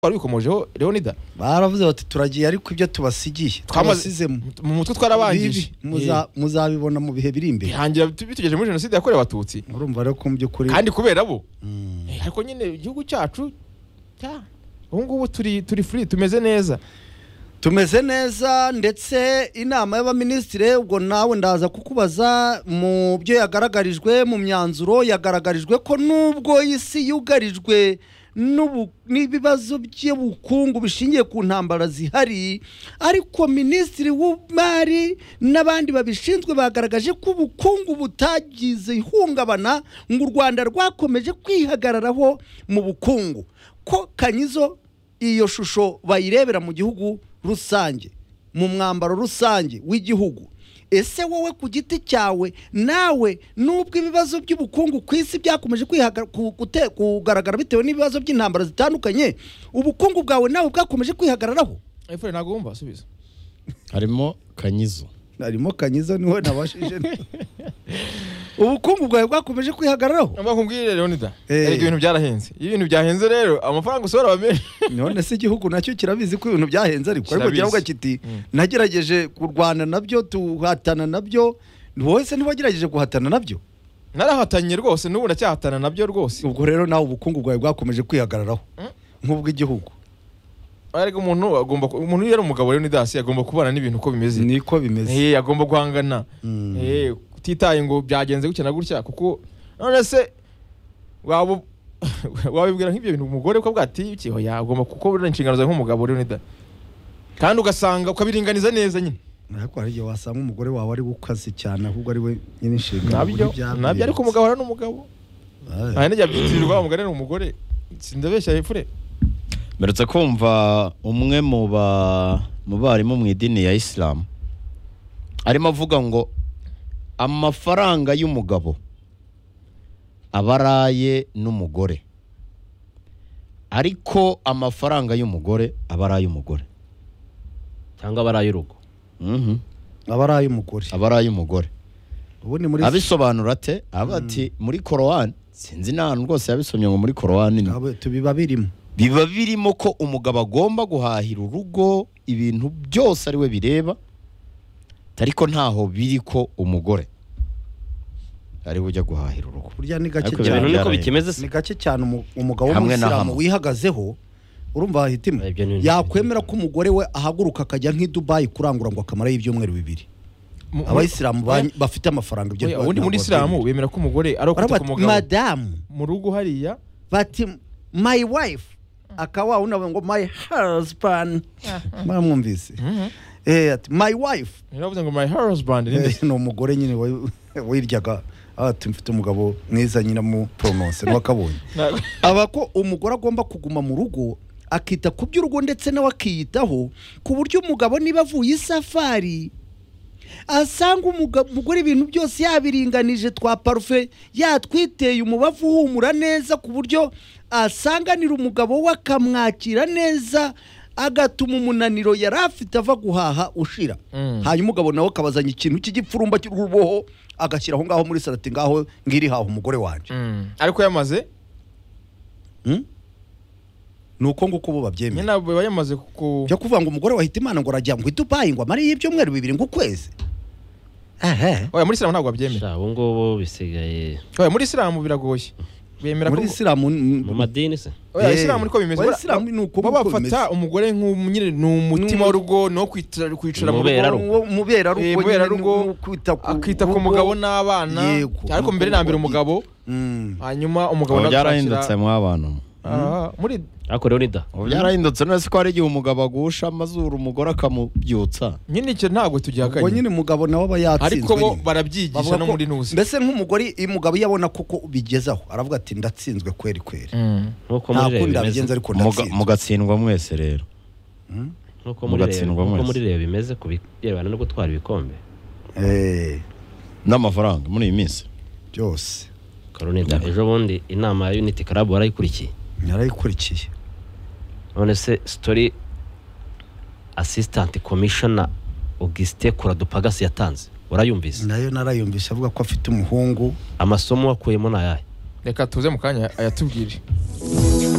twari bikomojeho leonida baravuze bati turagiye ariko ibyo tubasigiye Twamaze- tubasizemo mu mutwe twarabangije Bibi, muza- muzabibona mu bihe biri imbere bihangira bitugejeje muri jenoside yakorewe abatutsi murumva rero ko mu by'ukuri kandi kubera bo Mm. Eh, ariko nyine igihugu cyacu cya- ubu ngubu turi turi free tumeze neza tumeze neza ndetse inama y'abaminisitiri ubwo nawe ndaza kukubaza mu byo yagaragarijwe mu myanzuro yagaragarijwe ko nubwo isi yugarijwe n'ubu- n'ibibazo by'ubukungu bishingiye ku ntambara zihari ariko minisitiri w'imari n'abandi babishinzwe bagaragaje ko ubukungu butagize ihungabana ngo u rwanda rwakomeje kwihagararaho mu bukungu ko kanyizo iyo shusho bayirebera mu gihugu rusange mu mwambaro rusange w'igihugu ese wowe ku giti cyawe nawe nubwo ibibazo by'ubukungu ku isi byakomeje kwihaga- ku- gute- kugaragara bitewe n'ibibazo by'intambara zitandukanye ubukungu bwawe nawe bwakomeje kwihagararaho efure ntabwo wumva subiza harimo kanyizo harimo kanyiza niwe nabashije ubukungu bwawe bwakomeje kwihagararaho mba kumbwire leonida Eh. erega ibintu byarahenze iyo ibintu byahenze rero amafaranga usohora aba menshi none se igihugu nacyo kirabizi ko ibintu byahenze ariko ariko Kirabizi. kiravuga kiti Mm. nagerageje kurwana nabyo tuhatana nabyo wowe se ntiwagerageje guhatana nabyo narahatanye rwose n'ubu ndacyahatana nabyo rwose ubwo rero nawe ubukungu bwawe bwakomeje kwihagararaho Mm. nk'ubw'igihugu ariko umuntu agomba ku- umuntu iyo ari umugabo leonida hasi agomba kubana n'ibintu uko bimeze niko bimeze Eh, agomba guhangana Mm. Eh, utitaye ngo byagenze gutya na gutya kuko none se waba wabibwira nk'ibyo bintu umugore ko bwati iki hoya agomba kuko buriya inshingano zawe nk'umugabo leonida kandi ugasanga ukabiringaniza neza nyine ariko hari igihe wasanga umugore wawe ari we ukaze cyane ahubwo ari we nyine inshingano nabyo kuri bya nabyo ariko umugabo ari n'umugabo Aye. nta n'ijya byitirirwa umugore ni umugore sindabeshya efure mperutse kumva umwe mu ba mu barimu mu idini ya isilamu arimo avuga ngo amafaranga y'umugabo aba araye n'umugore ariko amafaranga y'umugore aba ari ay'umugore cyangwa abari ay'urugo Mhm. aba ari ay'umugore aba ari ay'umugore ubu ni muri abisobanura ate aba ati muri korowani sinzi n'ahantu rwose yabisomye ngo muri korowani ni Abo- tubiba birimo biba birimo ko umugabo agomba guhahira urugo ibintu byose ari we bireba ariko ntaho biri ko umugore ari we ujya guhahira urugo burya ni gake Ariko ibyo cyane bintu niko byarahenze. bikimeze se ni gake cyane umu- umugabo Hamwe na w'umuyisilamu hamwe. wihagazeho urumva wahitima Ibyo ni- yakwemera ko umugore we ahaguruka akajya nk'i dubayi kurangura ngo akamarayo ibyumweru bibiri Mu- abayisilamu ba- Oya, bafite amafaranga ibyo oya, ubundi muri isilamu bemera ko umugore ari Baravuga ukita ku bati, mugabo madamu mu rugo hariya bati my wife akaba unawe ngo my husband mwamwumvise eh ati my wife ntibavuze ngo my husband ni nde?" Eh, ni umugore nyine wa- wiryaga ati mfite umugabo mwiza nyine mu pronounce n'uwakabonye Na- aba ko umugore agomba kuguma mu rugo akita ku by'urugo ndetse nawe akiyitaho ku buryo umugabo niba avuye isafari asanga umuga- umugore ibintu byose yabiringanije twa parufe yatwiteye umubavu uhumura neza ku buryo asanganira umugabo we akamwakira neza agatuma umunaniro yari afite ava guhaha ushira Mm. hanyuma umugabo nawe akabazanya ikintu cy'igipfurumba cy'uruboho agashyira aho ngaho muri salati ngaho ngiri haho umugore wanjye Mm. ariko yamaze Hmm? ni uko nguko ubu nyine babyemera ntabwo biba yamaze ku byo kuvuga ngo umugore wahita imana ngo arajya ngo i dubayi ngo amare y'ibyumweru bibiri ngo ukwezi ehe oya muri isilamu ntabwo babyemera Sha, ubu ngubu bisigaye oya muri isilamu biragoye bemera ko muri isilamu mu madini se oya Eh, isilamu niko bimeze oya, Isilamu ni uko baba nguko bimeze. bafata umugore nk'umu- nyine ni umutima w'urugo ni uwo kwicara kwicara mu Umubera rugo rugo. Eh, muberarugo muberarugo, akita ku mugabo n'abana ariko mbere na mbere umugabo hanyuma umugabo ubu nawe byarahindutse akakira- mw'abantu Ah, muri ariko leonida ubu byarahindutse none se ko hari igihe umugabo agusha amazuru umugore akamubyutsa nyine icyo ntabwo ubwo tugihakanye nyine umugabo nawe aba yatsinzwe ariko bo nyine. barabyigisha Bavuga no ko- muri ntuzi mbese nk'umugore iyo umugabo iyo abona koko ubigezaho aravuga ati ndatsinzwe kweri kweri Mm. nk'uko nta muri kundi reba abigenza bimeze ariko Muga- ndatsinzwe mugatsindwa mwese rero Mm? nk'uko muri Rayon- mugatsindwa nk'uko mwese. muri reba bimeze ku birebana no gutwara ibikombe Eh, n'amafaranga muri iyi minsi byose leonida ejo bundi inama ya unity club warayikurikiye narayikurikiye none se sitori asisitanti komishona augustin kuradupagasi yatanze urayumvise nayo narayumvise avuga ko afite umuhungu amasomo wakuyemo ni ayahe reka tuze mu kanya ayatubwire